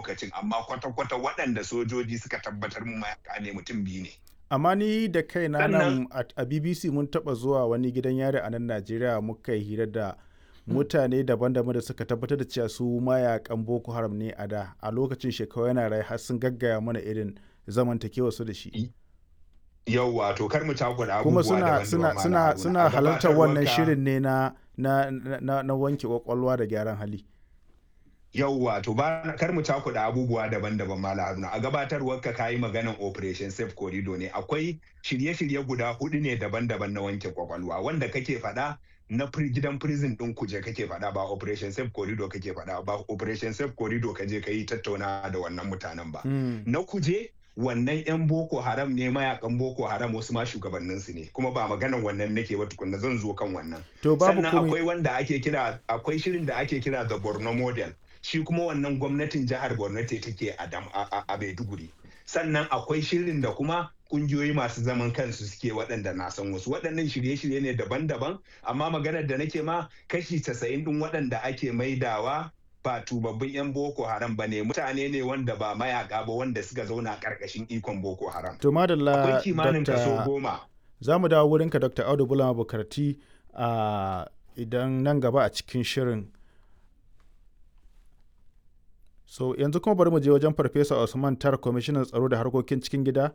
lokacin amma kwata-kwata waɗanda sojoji suka tabbatar mu mayaka ne mutum biyu ne amma ni da kaina Sannan- nan a a bbc mun taba zuwa wani gidan yari a nan najeriya muka yi hira da mutane daban-daban da suka tabbatar da cewa su mayakan boko haram ne a da a lokacin shekaru yana rai har sun gaggaya mana irin zamantakewa su da shi yau wato kar mu cakuɗa kuma abubuwa suna daban-daban suna Malam suna Haruna. suna A halartar wannan gabatarwarka- shirin ne na na na, na wanke kwakwalwa da gyaran hali yau wato ba kar mu cakuɗa abubuwa daban-daban Malam Haruna a gabatarwar ka kayi maganan operation safe corridor ne akwai shirye-shirye guda hudu ne daban-daban na wanke kwakwalwa wanda kake faɗa na pri- gidan prison ɗin kuje kake faɗa ba operation safe corridor kake faɗa ba operation safe corridor ka je ka yi tattauna da wannan mutanen ba Hmm. na kuje wannan 'yan boko haram ne mayakan boko haram wasu ma shugabanninsu ne kuma ba maganan wannan nake ba tukunna zan zo kan wannan to babu sannan komai akwai wanda ake kira akwai shirin da ake kira the borno model shi kuma wannan gwamnatin jihar borno ce take a Dam- a a- a maiduguri sannan akwai shirin da kuma kungiyoyi masu zaman kansu suke waɗanda na san wasu waɗannan shirye-shirye ne daban-daban amma maganar da nake ma kashi casa'in ɗin waɗanda ake maidawa ba tubabbin 'yan boko haram ba ne mutane ne wanda ba mayaka ba wanda suka zauna ƙarƙashin ikon boko haram to madalla akwai kimanin kaso Dr. goma za mu dawo wurinka dr audu bulama bukarti a idan nan gaba a cikin shirin so yanzu kuma bari mu je wajen farfesa usman tar kwamishinan tsaro da harkokin cikin gida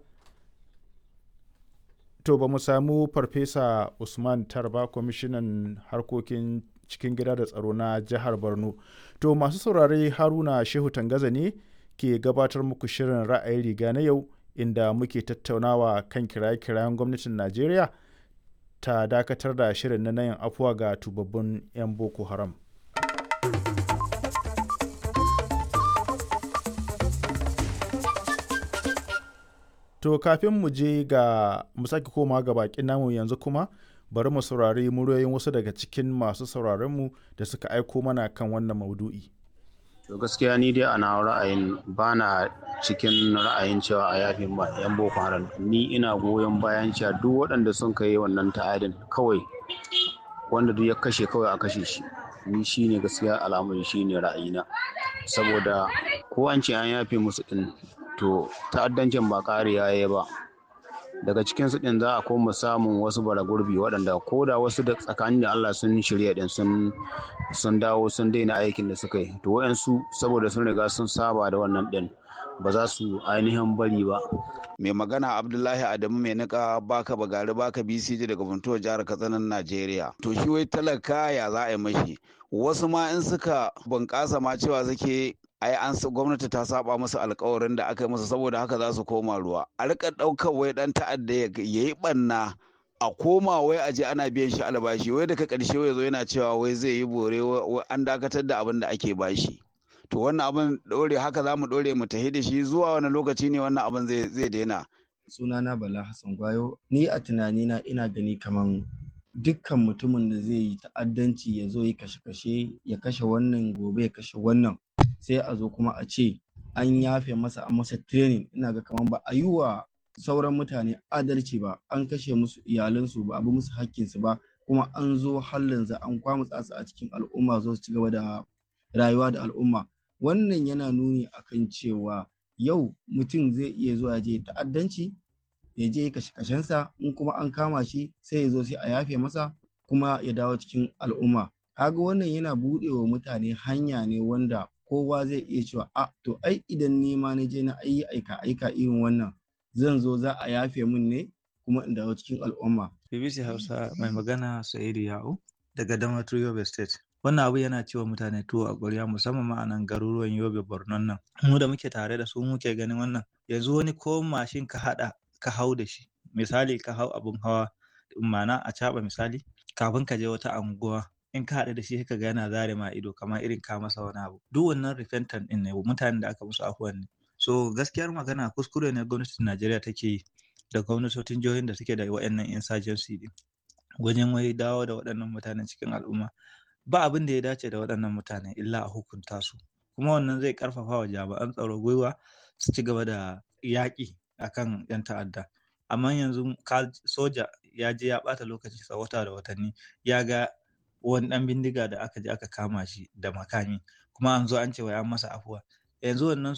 to ba mu samu farfesa usman tar ba kwamishinan harkokin cikin gida da tsaro na jihar borno to masu saurare haruna shehu tangaza ne ke gabatar muku shirin ra'ayin riga na yau inda muke tattaunawa kan kiraye-kirayen gwamnatin najeriya ta dakatar da shirin na yin afuwa ga tubabbin 'yan boko haram to kafin mu je ga mu sake koma ga bakin namu yanzu kuma bari mu saurari muryoyin wasu daga cikin masu sauraronmu da suka aiko mana kan wannan maudu'i. To gaskiya ni dai ana ra'ayin ba na cikin ra'ayin cewa a yafi ma 'yan boko haram ni ina goyon bayan cewa duk waɗanda sun kai wannan ta'adin kawai wanda duk ya kashe kawai a kashe shi ni shine gaskiya al'amari shine ra'ayina saboda ko an ce an yafe musu din to ta'addancin ba ƙariya ya ba daga cikin su din za a koma samun wasu bara gurbi waɗanda ko da wasu da tsakanin da Allah sun shirya din sun sun dawo sun daina aikin da suka yi to wayansu saboda sun riga sun saba da wannan din ba za su ainihin bari ba mai magana abdullahi adamu mai nika baka bagari baka bcj daga funtuwa jihar katsinan najeriya to shi wai talaka ya za a yi mashi wasu ma in suka bunƙasa ma cewa suke ai an gwamnati ta saba musu alkawarin da aka yi musu saboda haka za su koma ruwa a rika ɗaukar wai ɗan ta'adda ya yi ɓanna a koma wai a je ana biyan shi albashi wai daga ƙarshe wai zo yana cewa wai zai yi bore wai an dakatar da abin da ake bashi to wannan abin ɗore haka za mu ɗore mu tahi da shi zuwa wani lokaci ne wannan abin zai daina sunana bala hassan gwayo ni a tunanina ina gani kaman dukkan mutumin da zai yi ta'addanci ya zo yi kashe-kashe ya kashe wannan gobe ya kashe wannan sai a zo kuma a ce an yafe masa an masa training ina ga kaman ba a yi wa sauran mutane adalci ba an kashe musu iyalansu ba a bi musu hakkinsu ba kuma an zo hallin za an kwamutsa su a cikin al'umma zo su ci gaba da rayuwa da al'umma wannan yana nuni akan cewa yau mutum zai iya zuwa je ta'addanci ya je kashe kashensa in kuma an kama shi sai ya zo sai a yafe masa kuma ya dawo cikin al'umma kaga wannan yana buɗe wa mutane hanya ne wanda kowa zai iya cewa a to ai idan ni ma na je na ayi aika aika irin wannan zan zo za a yafe min ne kuma in dawo cikin al'umma BBC Hausa mai magana Sa'idu Ya'u daga Damaturu Yobe State wannan abu yana cewa mutane tuwo a ƙwarya musamman ma a nan garuruwan Yobe Borno nan mu da muke tare da su muke ganin wannan yanzu wani ko mashin ka haɗa ka hau da shi misali ka hau abun hawa ma'ana a caɓa misali kafin ka je wata anguwa in ka haɗu da shi ka ga yana zare ma ido kamar irin ka masa wani abu duk wannan repentant ɗin ne mutanen da aka musu afuwan ne so gaskiyar magana kuskure ne gwamnatin Najeriya take yi da gwamnatocin jihohin da suke da waɗannan insurgency ɗin wajen wai dawo da waɗannan mutanen cikin al'umma ba abin da ya dace da waɗannan mutane illa a hukunta su kuma wannan zai ƙarfafa wa jami'an tsaro gwiwa su ci gaba da yaƙi akan 'yan ta'adda amma yanzu soja ya je ya ɓata lokaci sa wata da watanni ya ga wani ɗan bindiga da aka je aka kama shi da makami kuma an zo an ce wai an masa afuwa yanzu wannan